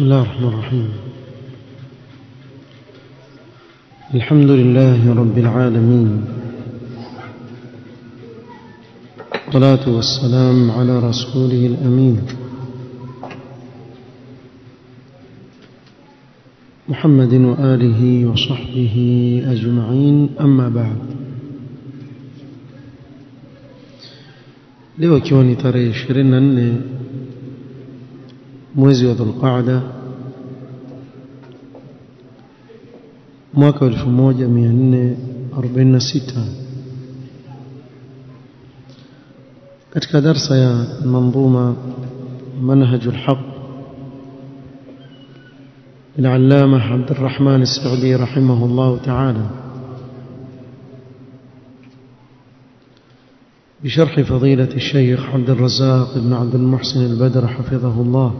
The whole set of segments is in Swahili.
بسم الله الرحمن الرحيم الحمد لله رب العالمين والصلاة والسلام على رسوله الأمين محمد وآله وصحبه أجمعين أما بعد leo ikiwa ni tarehe 24 mwezi wa Dhulqaada mwaka 1446 katika darsa ya manzuma منهج الحق للعلامة عبد الرحمن السعدي رحمه الله تعالى بشرح فضيلة الشيخ عبد الرزاق بن عبد المحسن البدر حفظه الله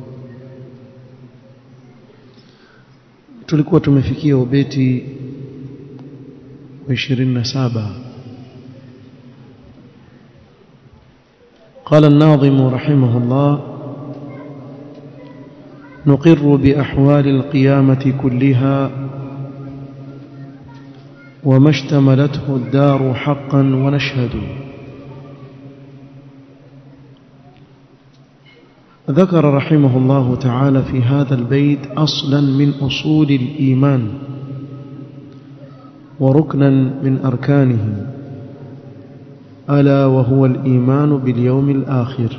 tulikuwa tumefikia ubeti wa 27 قال الناظم رحمه الله نقر بأحوال القيامة كلها وما اشتملته الدار حقا ونشهد ذكر رحمه الله تعالى في هذا البيت أصلا من أصول الإيمان وركنا من أركانه ألا وهو الإيمان باليوم الآخر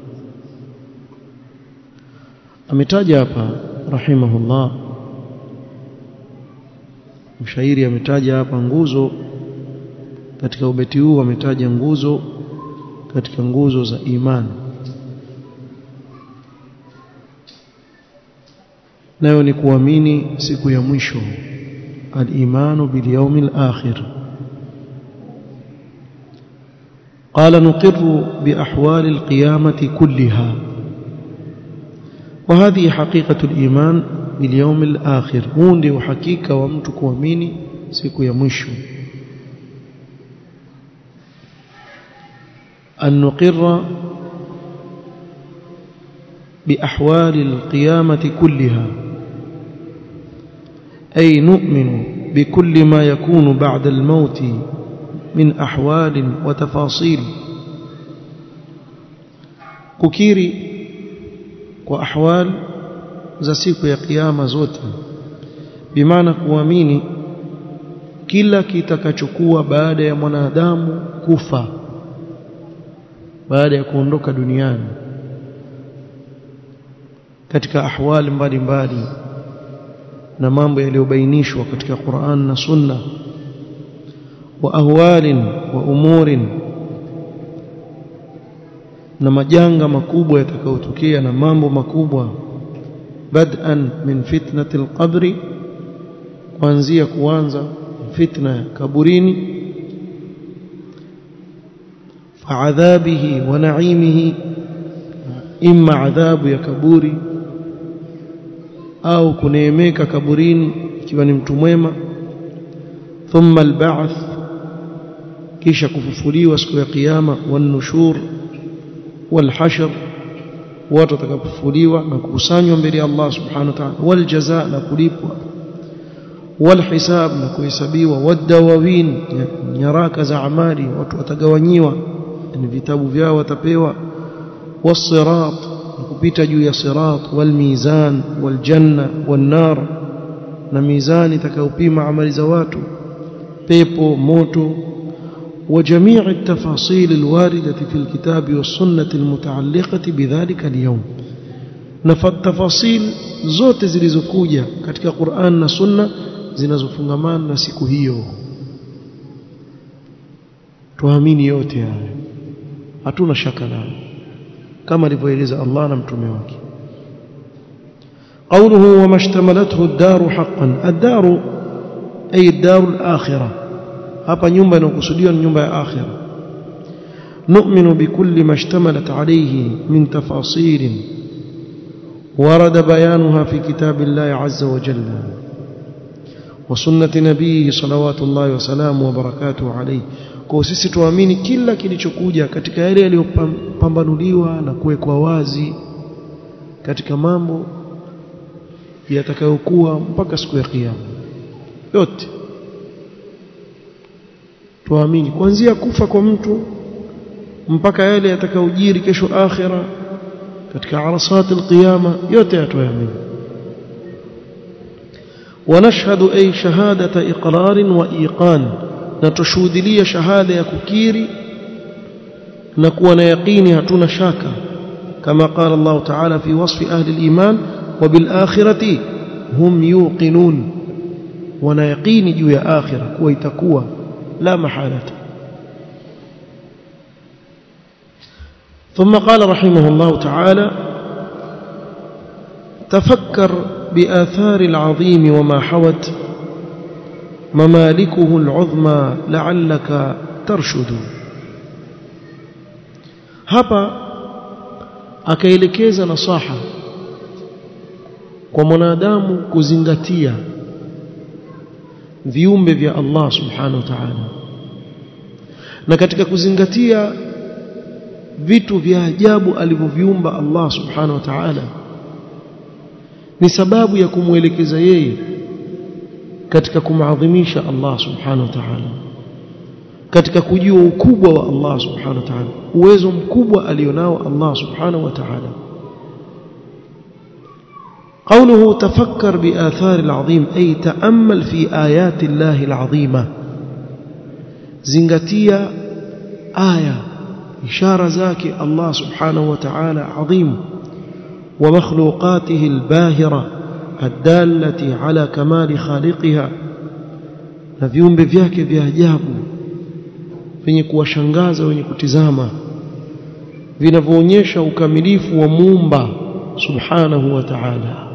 ametaja hapa rahimahullah mshairi ametaja hapa nguzo katika ubeti huu ametaja nguzo katika nguzo za imani nayo ni kuamini siku ya mwisho al-imanu bil yawmil akhir قال نقر بأحوال القيامة كلها وهذه حقيقة الإيمان باليوم الآخر هون وحقيقة ومتك وميني سيكو يمشو أن نقر بأحوال القيامة كلها أي نؤمن بكل ما يكون بعد الموت من أحوال وتفاصيل ككيري وأحوال za siku ya kiyama zote bimaana kuamini kila kitakachokuwa baada ya mwanadamu kufa baada ya kuondoka duniani katika ahwali mbalimbali na mambo yaliyobainishwa katika Qur'an na Sunna wa ahwalin wa umurin na majanga makubwa yatakayotokea na mambo makubwa bad'an min fitnati alqabri kuanzia kuanza fitna ya kaburini fa'adhabihi wa na'imihi imma adhabu ya kaburi au kuneemeka kaburini ikiwa ni mtu mwema thumma alba'th kisha kufufuliwa siku ya kiyama wanushur walhashr watu watakapofufuliwa na kukusanywa mbele ya Allah subhanahu wa ta'ala waljazaa na kulipwa walhisab na kuhesabiwa wadawawin nyaraka za amali watu watagawanyiwa ni vitabu vyao watapewa wasirat kupita juu ya sirat walmizan waljanna wannar na mizani itakayopima amali za watu pepo moto وجميع التفاصيل الواردة في الكتاب والسنة المتعلقة بذلك اليوم نفت تفاصيل zote zilizokuja katika Qur'an na Sunna zinazofungamana na siku hiyo tuamini yote haya hatuna shaka nayo kama alivyoeleza Allah na mtume wake قوله وما اشتملته الدار حقا الدار أي الدار الآخرة hapa nyumba inayokusudiwa ni nyumba ya akhira nu'minu bikulli ma ishtamalat alayhi min tafasil ورد بيانها في كتاب الله عز وجل وسنة نبيه صلوات الله وسلامه وبركاته عليه kwa sisi tuamini kila kilichokuja katika yale yaliyopambanuliwa na kuwekwa wazi katika mambo yatakayokuwa mpaka siku ya kiyama yote tuamini kuanzia kufa kwa mtu mpaka yale yatakayojiri kesho akhira katika arasat alqiyama yote yatuamini ونشهد أي شهادة إقرار وإيقان نتشهد شهادة يككيري نكون يقيني هتون شاكا كما قال الله تعالى في وصف أهل الإيمان وبالآخرة هم يوقنون ونيقيني جو يا آخرة كويتكوى لا محالة ثم قال رحمه الله تعالى تفكر بآثار العظيم وما حوت ممالكه العظمى لعلك ترشد hapa akaelekeza nasaha kwa mwanadamu kuzingatia viumbe vya Allah subhanahu wa ta'ala na katika kuzingatia vitu vya ajabu alivyoviumba Allah subhanahu wa ta'ala ni sababu ya kumwelekeza yeye katika kumadhimisha Allah subhanahu wa ta'ala katika kujua ukubwa wa Allah subhanahu wa ta'ala uwezo mkubwa alionao Allah subhanahu wa ta'ala قوله تفكر بآثار العظيم أي تأمل في آيات الله العظيمة زنغتيا آية إشارة ذاك الله سبحانه وتعالى عظيم ومخلوقاته الباهرة الدالة على كمال خالقها na viumbe vyake vya ajabu vyenye kuwashangaza wenye kutizama vinavyoonyesha ukamilifu wa muumba subhanahu wa ta'ala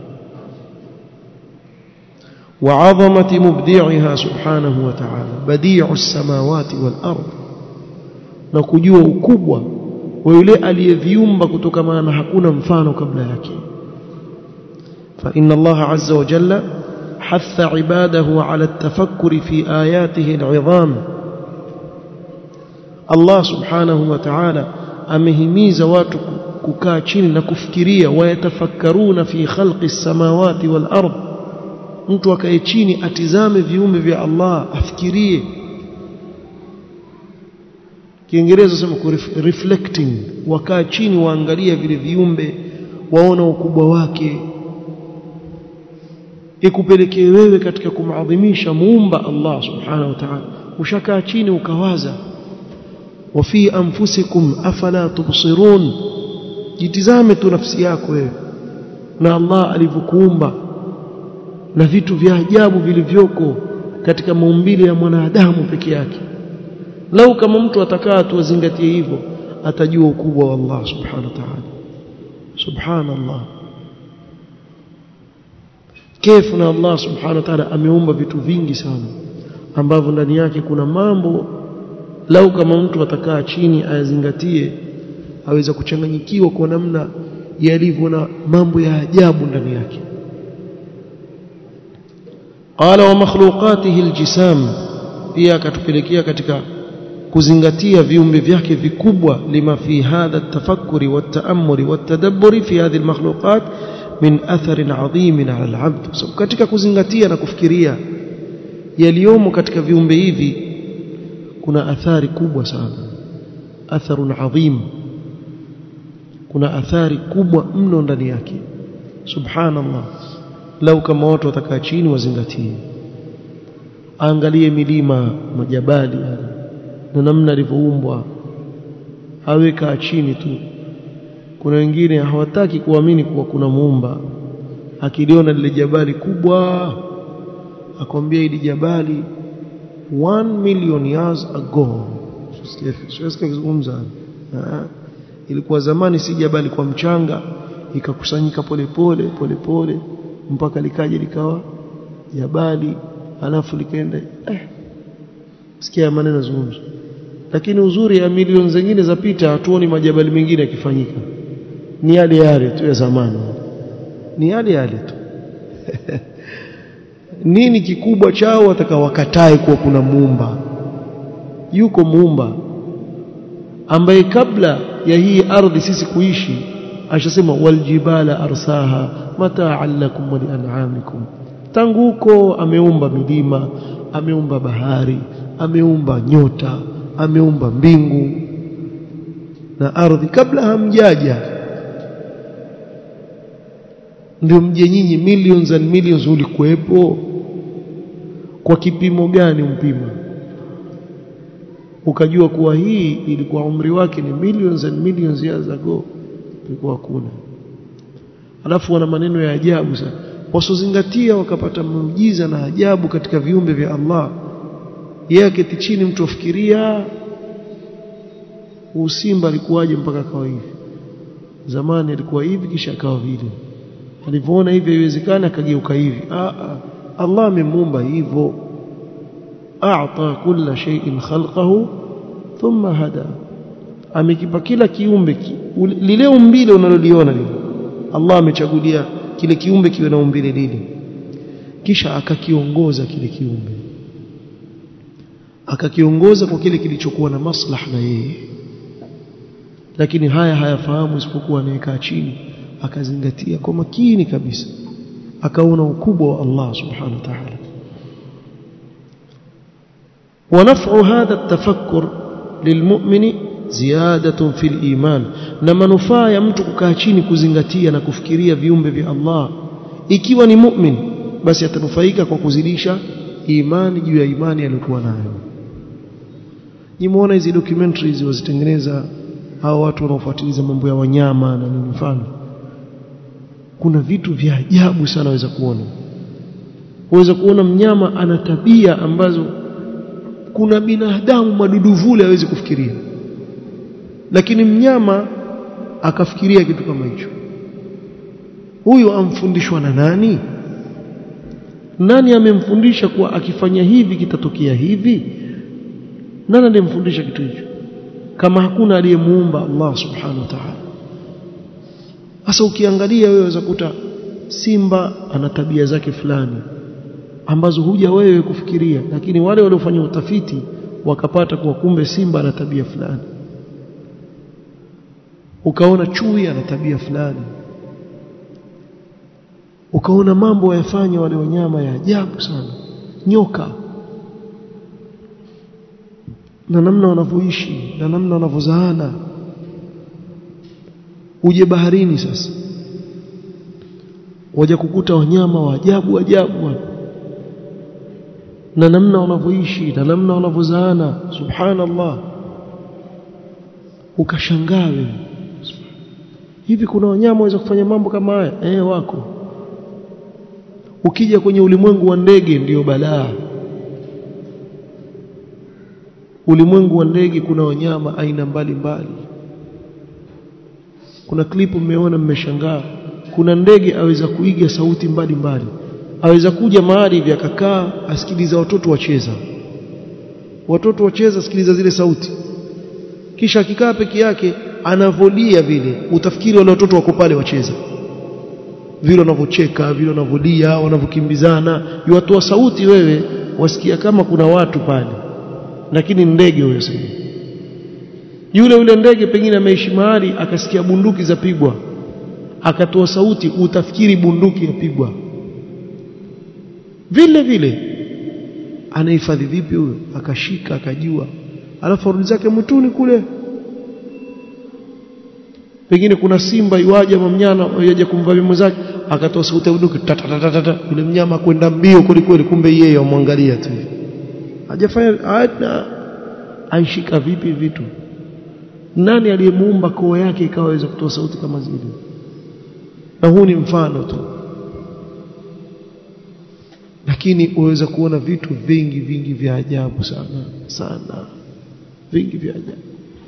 وعظمة مبدعها سبحانه وتعالى بديع السماوات والأرض نكجوا ukubwa wa yule aliyeviumba kutokana na hakuna mfano kabla yake فإن الله عز وجل حث عباده على التفكر في آياته العظام الله سبحانه وتعالى amehimiza watu kukaa chini na kufikiria wayatafakkaruna fi khalqi samawati wal ard mtu akae chini atizame viumbe vya Allah afikirie Kiingereza sema reflecting wakaa chini waangalie vile viumbe waona ukubwa wake ikupelekee wewe katika kumadhimisha muumba Allah subhanahu wa ta'ala ushakaa chini ukawaza wafi anfusikum afala tubsirun jitizame tu nafsi yako wewe na Allah alivyokuumba na vitu vya ajabu vilivyoko katika maumbile ya mwanadamu peke yake lau kama mtu atakaa tu azingatie hivyo atajua ukubwa wa Allah subhanahu wa ta'ala subhanallah kefu na Allah subhanahu wa ta'ala ameumba vitu vingi sana ambavyo ndani yake kuna mambo lau kama mtu atakaa chini ayazingatie aweza kuchanganyikiwa kwa namna yalivyo na mambo ya ajabu ndani yake qala wa makhluqatihi aljisam pia akatupelekea katika kuzingatia viumbe vyake vikubwa lima fi hadha at-tafakkuri wat-ta'ammuri wat-tadabburi fi hadhihi al-makhluqat min atharin adhimin ala al-'abd so, katika kuzingatia na kufikiria yaliyomo katika viumbe hivi kuna athari kubwa sana atharun adhim kuna athari kubwa mno ndani yake subhanallah lau kama watu watakaa chini wazingatie angalie milima majabali na namna alivyoumbwa aweka chini tu kuna wengine hawataki kuamini kuwa kuna muumba akiliona lile jabali kubwa akwambia hili jabali 1 million years ago siwezi kuzungumza ilikuwa zamani si jabali kwa mchanga ikakusanyika polepole polepole mpaka likaja likawa jabali alafu likaenda eh sikia maneno zungumzo lakini uzuri ya milioni zingine zapita hatuoni majabali mengine yakifanyika ni yale yale tu ya zamani ni yale yale tu nini kikubwa chao watakawakatae kuwa kuna muumba yuko muumba ambaye kabla ya hii ardhi sisi kuishi ashasema waljibala arsaha mata'an lakum wa li'an'amikum tangu huko ameumba milima ameumba bahari ameumba nyota ameumba mbingu na ardhi kabla hamjaja ndio mje nyinyi millions and millions ulikuwepo kwa kipimo gani mpima ukajua kuwa hii ilikuwa umri wake ni millions and millions years ago ilikuwa hakuna alafu wana maneno ya ajabu sana wasozingatia wakapata muujiza na ajabu katika viumbe vya Allah yeye aketi chini mtu afikiria usimba alikuwaje mpaka akawa hivi zamani alikuwa hivi kisha akawa vile alivyoona hivi haiwezekani akageuka hivi ah, ah. Allah amemuumba hivyo a'ta kulla shay'in khalqahu thumma hada amekipa kila kiumbe ki, lile umbile unaloliona lile Allah amechagulia kile kiumbe kiwe na umbile lile kisha akakiongoza kile kiumbe akakiongoza kwa kile kilichokuwa na maslaha na yeye lakini haya hayafahamu isipokuwa anayekaa chini akazingatia kwa makini kabisa akaona ukubwa wa Allah subhanahu wa ta'ala ونفع هذا التفكر للمؤمن زيادة في الإيمان na manufaa ya mtu kukaa chini kuzingatia na kufikiria viumbe vya Allah ikiwa ni mu'min basi atanufaika kwa kuzidisha imani juu ya imani aliyokuwa nayo nimeona hizi documentaries wazitengeneza hao watu wanaofuatiliza mambo ya wanyama na nini mfano kuna vitu vya ajabu sana waweza kuona waweza kuona mnyama ana tabia ambazo kuna binadamu madudu vule hawezi kufikiria lakini mnyama akafikiria kitu kama hicho huyu amfundishwa na nani nani amemfundisha kuwa akifanya hivi kitatokea hivi nani aliyemfundisha kitu hicho kama hakuna aliyemuumba Allah subhanahu wa ta'ala sasa ukiangalia wewe waweza kuta simba ana tabia zake fulani ambazo huja wewe kufikiria lakini wale waliofanya utafiti wakapata kuwa kumbe simba ana tabia fulani ukaona chui ana tabia fulani ukaona mambo wayafanya wale wanyama ya ajabu sana nyoka na namna wanavyoishi na namna wanavyozaana uje baharini sasa waje kukuta wanyama wa ajabu ajabu na namna wanavyoishi na namna wanavyozaana subhanallah ukashangaa hivi kuna wanyama waweza kufanya mambo kama haya eh wako ukija kwenye ulimwengu wa ndege ndiyo balaa ulimwengu wa ndege kuna wanyama aina mbalimbali kuna klipu mmeona mmeshangaa kuna ndege aweza kuiga sauti mbalimbali mbali. aweza kuja mahali hivi akakaa asikiliza watoto wacheza watoto wacheza asikiliza zile sauti kisha akikaa peke yake anavolia vile utafikiri wale watoto wako pale wacheza vile wanavyocheka vile wanavolia wanavyokimbizana yuwatoa sauti wewe wasikia kama kuna watu pale lakini ndege huyo sasa yule yule ndege pengine ameishi mahali akasikia bunduki zapigwa akatoa sauti utafikiri bunduki yapigwa vile vile anahifadhi vipi huyo akashika akajua alafu arudi zake mwituni kule pengine kuna simba iwaje mamnyana yaje kumvamia mwenzake akatoa sauti ya bunduki tatatatata yule mnyama kwenda mbio kweli kweli kumbe yeye amwangalia tu hajafanya hata aishika vipi vitu nani aliyemuumba koo yake ikaweza kutoa sauti kama zile na huu ni mfano tu lakini uweza kuona vitu vingi vingi vya ajabu sana sana vingi vya ajabu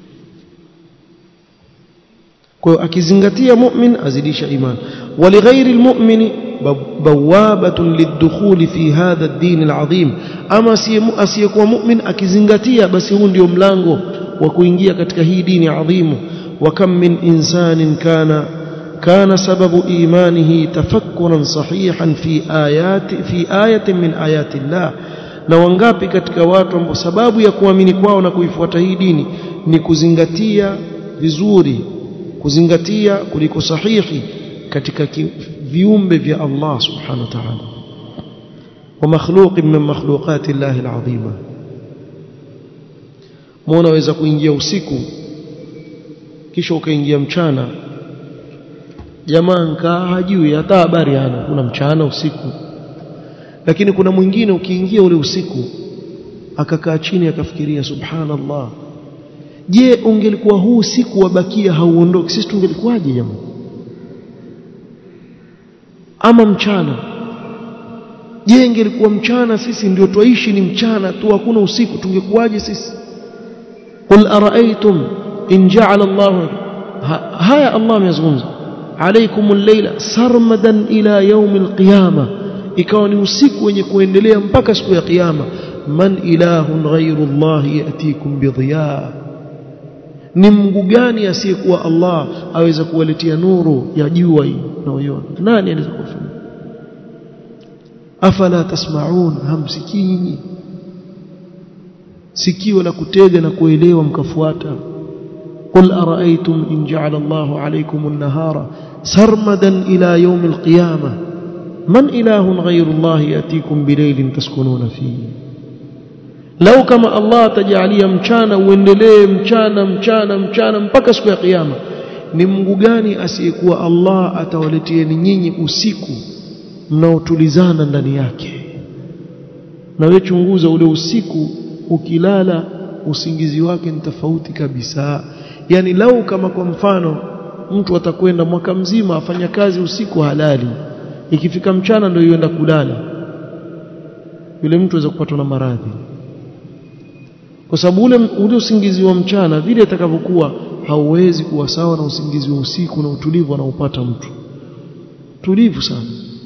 kwa hiyo akizingatia mu'min azidisha iman walighairi almu'mini bawabatun lidukhuli fi hadha ad-din al-azim ama asiyekuwa mu'min akizingatia basi huu ndio mlango wa kuingia katika hii dini adhimu wa kam min insanin kana كان سبب إيمانه تفكرا صحيحا في آيات في آية من آيات الله na wangapi katika watu ambao sababu ya kuamini kwao na kuifuata hii dini ni kuzingatia vizuri kuzingatia kuliko sahihi katika viumbe vya Allah subhanahu wa ta'ala wa makhluqin min makhluqati Allah alazima muona waweza kuingia usiku kisha ukaingia mchana jamaa nkaa hajui hata habari hana kuna mchana usiku lakini kuna mwingine ukiingia ule usiku akakaa chini akafikiria subhanallah je ungelikuwa huu usiku wabakia hauondoki sisi tungelikuwaje jamaa ama mchana je ingelikuwa mchana sisi ndio twaishi ni mchana tu hakuna usiku tungekuwaje sisi qul araaitum in ja'ala Allah haya Allah amezungumza alaykum al-layla sarmadan ila yawm al-qiyama ikawa ni usiku wenye kuendelea mpaka siku ya kiyama man ilahun ghayru Allah yatikum bidhiya ni Mungu gani asiyekuwa Allah aweza kuwaletea nuru ya jua hii unaoiona nani anaweza kufanya afala tasmaun hamsikii nyinyi sikio la kutega na kuelewa mkafuata قل أرأيتم إن جعل الله عليكم النهار سرمدا إلى يوم القيامة من إله غير الله يأتيكم بليل تسكنون فيه لو كما الله تجعليه mchana uendelee mchana mchana mchana mpaka siku ya kiyama ni Mungu gani asiyekuwa Allah atawaletieni nyinyi usiku mnaotulizana ndani yake na wewe chunguza ule usiku ukilala usingizi wake ni tofauti kabisa yani lau kama kwa mfano mtu atakwenda mwaka mzima afanya kazi usiku halali ikifika mchana ndio yuenda kulala yule mtu aweza kupatwa na maradhi kwa sababu ule, ule usingizi wa mchana vile atakavyokuwa hauwezi kuwa sawa na usingizi wa usiku na utulivu anaopata mtu tulivu sana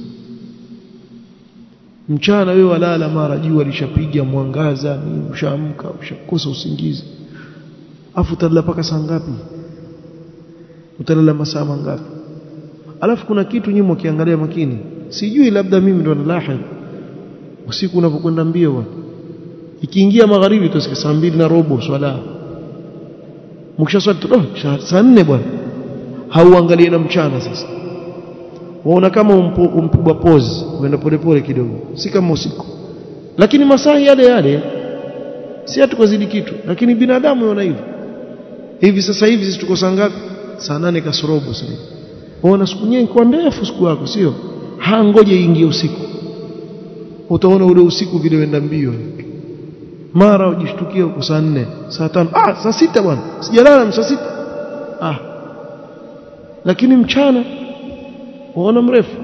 mchana wewe walala mara jua lishapiga mwangaza ni ushaamka ushakosa usingizi afu utalala paka saa ngapi utalala masaa mangapi alafu kuna kitu nyuma ukiangalia makini sijui labda mimi ndo nalahid usiku unapokwenda mbio bwana ikiingia magharibi utasikia saa mbili na robo swala mkishaswali oh, saa nne bwana hauangalie na mchana sasa waona kama umpigwa pause uenda polepole kidogo si kama usiku lakini masaa yale yale si hatukazidi kitu lakini binadamu yona hivyo hivi sasa hivi sisi tuko saa ngapi saa nane kasorobo sasa waona siku nyingi kwa ndefu siku yako sio hangoje ingie usiku utaona ule usiku vile wenda mbio mara ujishtukia uko saa nne saa tano ah saa sita bwana sijalala saa sita ah lakini mchana waona mrefu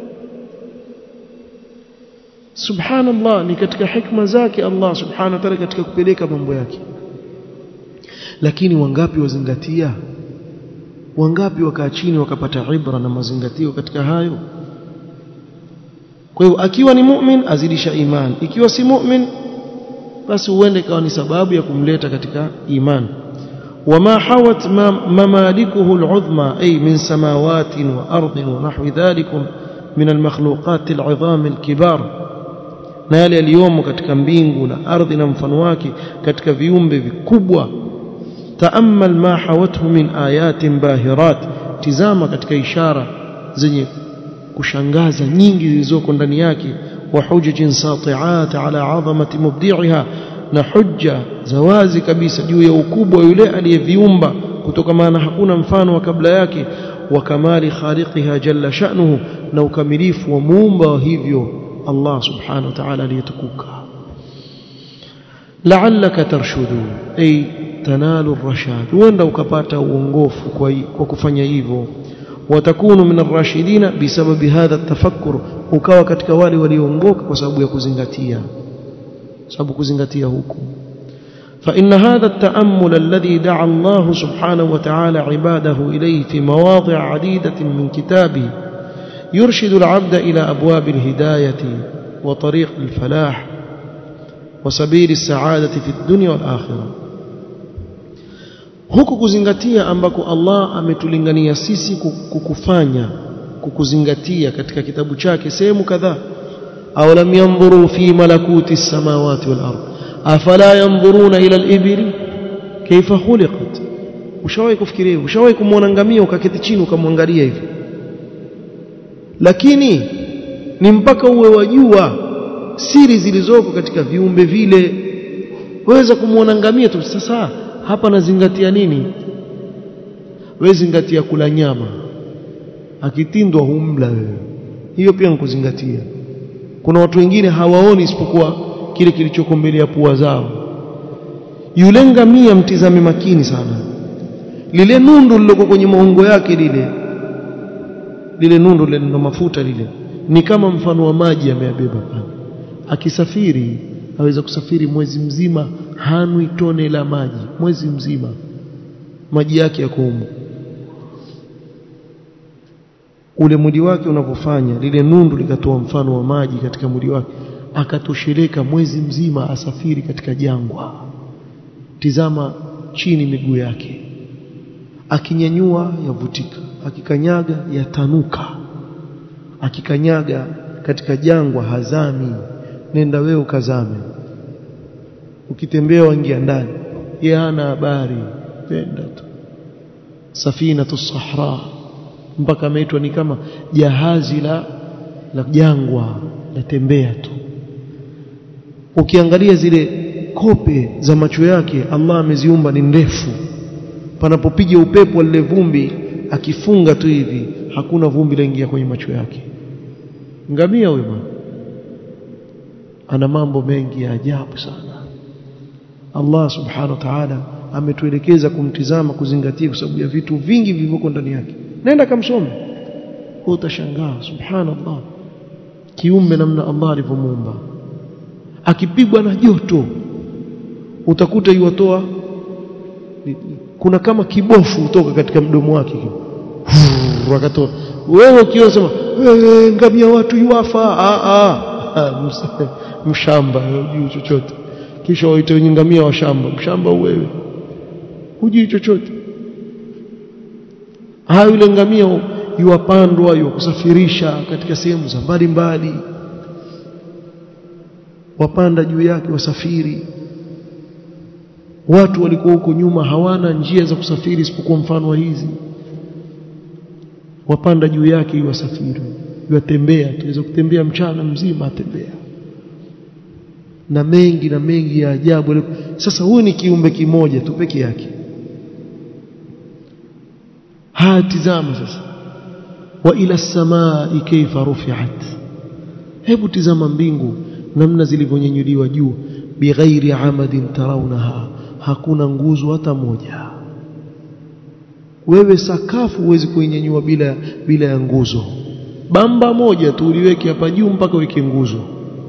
subhanallah ni katika hikma zake Allah subhanahu wa ta'ala katika kupeleka mambo yake lakini wangapi wazingatia wangapi wakaa chini wakapata ibra na mazingatio katika hayo kwa hiyo akiwa ni mu'min azidisha iman ikiwa si mu'min basi huende ikawa ni sababu ya kumleta katika iman وما حوت ممالكه العظمى أي من سماوات وأرض ونحو ذلك من المخلوقات العظام الكبار na yale yaliyomo katika mbingu na ardhi na mfano wake katika viumbe vikubwa taamal ma hawathu min ayatin bahirat tizama katika ishara zenye kushangaza nyingi zilizoko ndani yake wa hujajin sati'at ala azamati mubdi'iha na hujja za wazi kabisa juu ya ukubwa yule aliyeviumba kutokamana hakuna mfano wa kabla yake wa kamali khaliqiha jalla sha'nuhu na ukamilifu wa muumba wa hivyo Allah subhanahu wa ta'ala aliyetukuka la'allaka tarshudu ay tanalu ar-rashad huenda ukapata uongofu kwa, kwa kufanya hivyo watakunu min ar-rashidina bisababi hadha at-tafakkur ukawa katika wale walioongoka kwa sababu ya kuzingatia sababu kuzingatia huku فإن هذا التأمل الذي دعا الله سبحانه وتعالى عباده إليه في مواضع عديدة من كتابه يرشد العبد إلى أبواب الهداية وطريق الفلاح وسبيل السعادة في الدنيا والآخرة huku kuzingatia ambako Allah ametulingania sisi kukufanya kukuzingatia katika kitabu chake sehemu kadhaa أولم ينظروا في ملكوت السماوات والأرض أفلا ينظرون إلى الإبل كيف خلقت ushawahi kufikiria ushawahi kumwona ngamia ukaketi chini ukamwangalia hivi lakini ni mpaka uwe wajua siri zilizoko katika viumbe vile waweza kumwona ngamia tu sasa hapa nazingatia nini wewe zingatia kula nyama akitindwa humla wewe hiyo pia nikuzingatia kuna watu wengine hawaoni isipokuwa kile kilichoko mbele ya pua zao yule ngamia mtizame makini sana lile nundu liloko kwenye maungo yake lile lile nundu lile ndo mafuta lile ni kama mfano wa maji ameyabeba pale akisafiri aweza kusafiri mwezi mzima hanwi tone la maji mwezi mzima maji yake yako humo ule mwili wake unavyofanya lile nundu likatoa mfano wa maji katika mwili wake akatosheleka mwezi mzima asafiri katika jangwa tizama chini miguu yake akinyanyua yavutika akikanyaga yatanuka akikanyaga katika jangwa hazami nenda wewe ukazame ukitembea waingia ndani yeye hana habari penda tu safinatu sahra mpaka ameitwa ni kama jahazi la la jangwa latembea tu ukiangalia zile kope za macho yake Allah ameziumba ni ndefu panapopiga upepo lile vumbi akifunga tu hivi hakuna vumbi laingia kwenye macho yake ngamia huyo bwana ana mambo mengi ya ajabu sana Allah subhanahu wa ta'ala ametuelekeza kumtizama kuzingatia kwa sababu ya vitu vingi vilivyoko ndani yake nenda kamsome utashangaa subhanallah kiumbe namna Allah alivyomuumba akipigwa na joto utakuta yuwatoa kuna kama kibofu kutoka katika mdomo wake wakatoa wewe ukiona sema wewe ngamia watu yuafa a a mshamba hujui chochote kisha waite wenye ngamia wa shamba mshamba wewe hujui chochote haya yule ngamia yuwapandwa yuwakusafirisha katika sehemu za mbalimbali wapanda juu yake wasafiri watu walikuwa huko nyuma hawana njia za kusafiri isipokuwa mfano wa hizi wapanda juu yake wasafiri yatembea tuweza kutembea mchana mzima atembea na mengi na mengi ya ajabu sasa huyu ni kiumbe kimoja tu peke yake hatizama sasa wa ila samai kaifa rufi'at hebu tizama mbingu namna zilivyonyanyuliwa juu bighairi amadin tarawnaha hakuna nguzo hata moja wewe sakafu huwezi kuinyanyua bila bila ya nguzo bamba moja tu uliweke hapa juu mpaka weke nguzo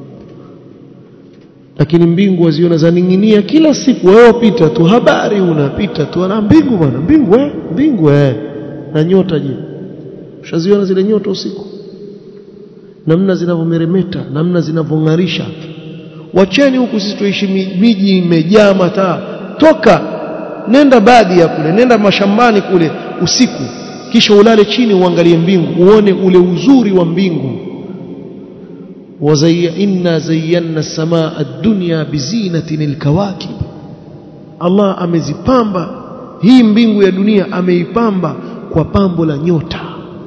lakini mbingu waziona zaning'inia kila siku wewe wapita tu habari unapita tu ana mbingu bwana mbingu eh mbingu eh na nyota je ushaziona zile nyota usiku namna zinavyomeremeta namna zinavyong'arisha wacheni huku sisi tuishi miji imejaa mataa toka nenda baadhi ya kule nenda mashambani kule usiku kisha ulale chini uangalie mbingu uone ule uzuri wa mbingu wazayya inna zayyana samaa ad-dunya bizinatin al-kawakib Allah amezipamba hii mbingu ya dunia ameipamba kwa pambo la nyota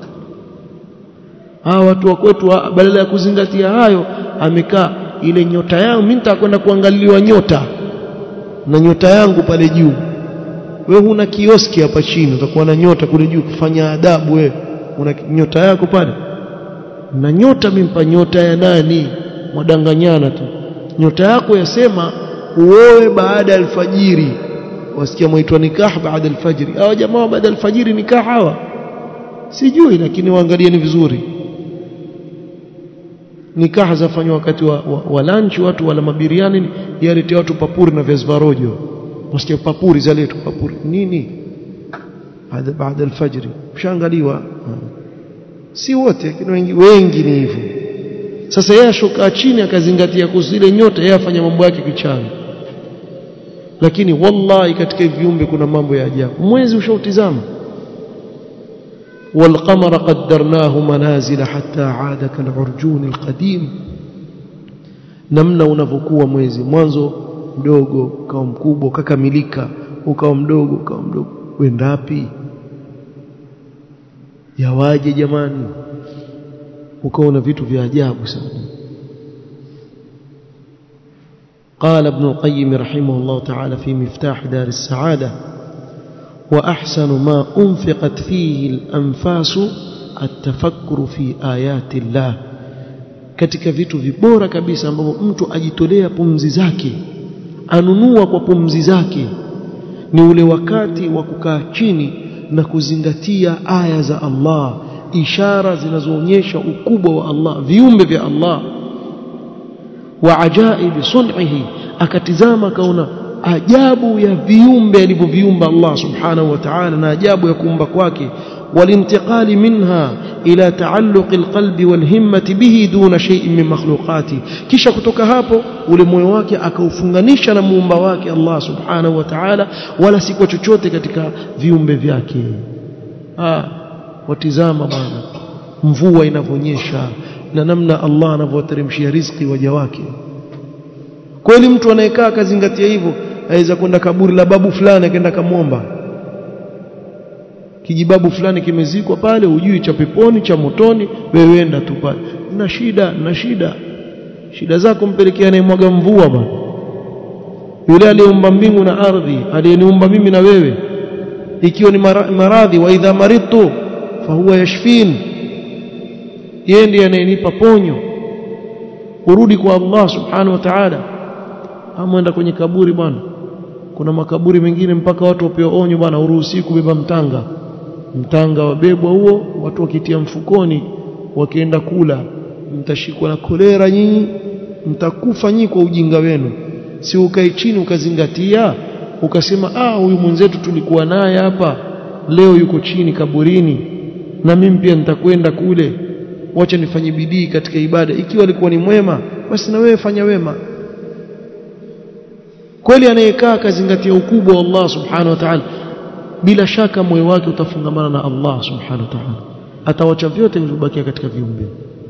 hawa watu wa kwetu badala ya kuzingatia hayo amekaa ile nyota yangu mimi nitakwenda kuangaliwa nyota na nyota yangu pale juu wewe huna kioski hapa chini utakuwa na nyota kule juu kufanya adabu wewe una nyota yako pale na nyota mimpa nyota ya nani mwadanganyana tu nyota yako yasema uoe baada alfajiri wasikia mwaitwa nikah baada alfajiri hawa jamaa baada alfajiri nikah hawa sijui lakini waangalieni vizuri nikaha zafanywa wakati wa, wa, wa lunch watu wala mabiriani yaletea watu papuri na viazi rojo wasikia papuri zaletwa papuri nini baada baada alfajiri mshaangaliwa si wote lakini wengi wengi ni hivyo sasa yeye ashuka chini akazingatia kuzile nyota yeye afanya mambo yake kichana lakini wallahi katika viumbe kuna mambo ya ajabu mwezi ushautizama والقمر قدرناه منازل حتى عاد كالعرجون القديم namna unavyokuwa mwezi mwanzo mdogo ukawa mkubwa ukakamilika ukawa mdogo ukawa mdogo wendapi yawaje jamani ukaona vitu vya ajabu sana قال ابن القيم رحمه الله تعالى في مفتاح دار السعادة وأحسن ما أنفقت فيه الأنفاس التفكر في آيات الله katika vitu vibora kabisa ambavyo mtu ajitolea pumzi zake anunua kwa pumzi zake ni ule wakati wa kukaa chini na kuzingatia aya za Allah ishara zinazoonyesha ukubwa wa Allah viumbe vya Allah wa ajaibi sun'ihi akatizama akaona ajabu ya viumbe alivyoviumba Allah subhanahu wa ta'ala na ajabu ya kuumba kwake والانتقال منها إلى تعلق القلب والهمة به دون شيء من مخلوقاته kisha kutoka hapo ule moyo wake akaufunganisha na muumba wake Allah subhanahu wa ta'ala wala si kwa chochote katika viumbe vyake ah watizama bwana mvua inavyonyesha na namna Allah anavyoteremshia riziki waja wake kweli mtu anayekaa akazingatia hivyo aweza kwenda kaburi la babu fulani akaenda kamwomba kijibabu fulani kimezikwa pale ujui cha peponi cha motoni wewe enda tu pale na shida na shida shida zako mpelekea anayemwaga mvua bwana yule aliyeumba mbingu na ardhi aliyeniumba mimi na wewe ikiwa ni maradhi wa idha maridtu fahuwa yashfin yeye ndiye anayenipa ponyo urudi kwa Allah subhanahu wa ta'ala amwenda kwenye kaburi bwana kuna makaburi mengine mpaka watu wapewa onyo bwana uruhusi kubeba mtanga mtanga wabebwa huo watu wakitia mfukoni wakienda kula mtashikwa na kolera nyinyi mtakufa nyinyi kwa ujinga wenu si ukae chini ukazingatia ukasema ah huyu mwenzetu tulikuwa naye hapa leo yuko chini kaburini na mimi pia nitakwenda kule wacha nifanye bidii katika ibada ikiwa alikuwa ni mwema basi na wewe fanya wema kweli anayekaa akazingatia ukubwa wa Allah subhanahu wa ta'ala bila shaka moyo wake utafungamana na Allah subhanahu wa ta'ala atawacha vyote vilivyobakia katika viumbe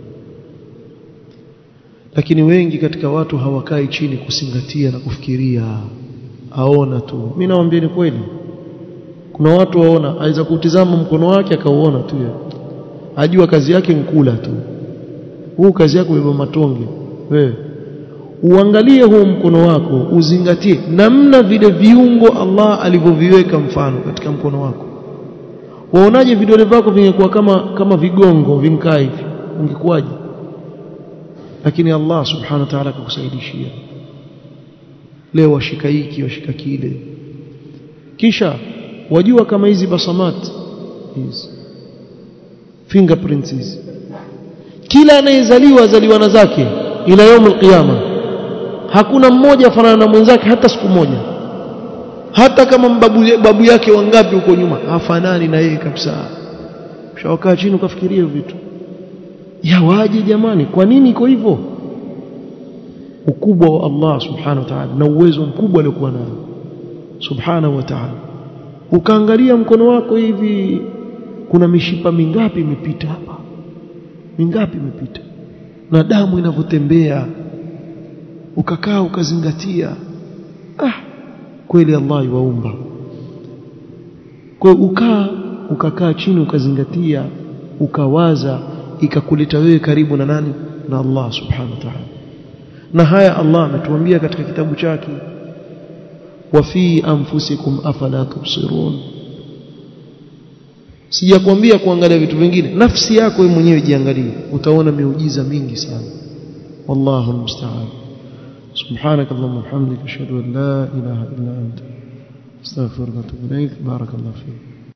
lakini wengi katika watu hawakai chini kusingatia na kufikiria aona tu mimi nawaambia ni kweli kuna watu waona aweza kutizama mkono wake akauona tu ajua kazi yake nkula tu huu kazi yako beba matonge wewe uangalie huo mkono wako uzingatie namna vile viungo Allah alivyoviweka mfano katika mkono wako waonaje vidole vyako vingekuwa kama kama vigongo vinkaa hivi ungekuwaje lakini Allah subhanahu wa ta'ala akakusaidishia leo washika hiki washika kile kisha wajua kama hizi basamat hizi fingerprints hizi kila anayezaliwa azaliwa na zake ila يوم القيامه hakuna mmoja afanana na mwenzake hata siku moja hata kama babu, babu yake wangapi huko nyuma hafanani na yeye kabisa ushawakaa chini ukafikiria vitu yawaje jamani kwa nini iko hivyo ukubwa wa Allah subhanahu wa ta'ala na uwezo mkubwa aliokuwa nao subhanahu wa ta'ala ukaangalia mkono wako hivi kuna mishipa mingapi imepita hapa mingapi imepita na damu inavyotembea ukakaa ukazingatia ah kweli Allah yuwaumba kwa ukaa ukakaa chini ukazingatia ukawaza ikakuleta wewe karibu na nani na Allah subhanahu wa ta'ala na haya Allah ametuambia katika kitabu chake wa fi anfusikum afala tubsirun sijakwambia kuangalia vitu vingine nafsi yako wewe mwenyewe jiangalie utaona miujiza mingi sana wallahu almusta'an سبحانك اللهم وبحمدك اشهد ان لا اله الا انت استغفرك واتوب اليك بارك الله فيك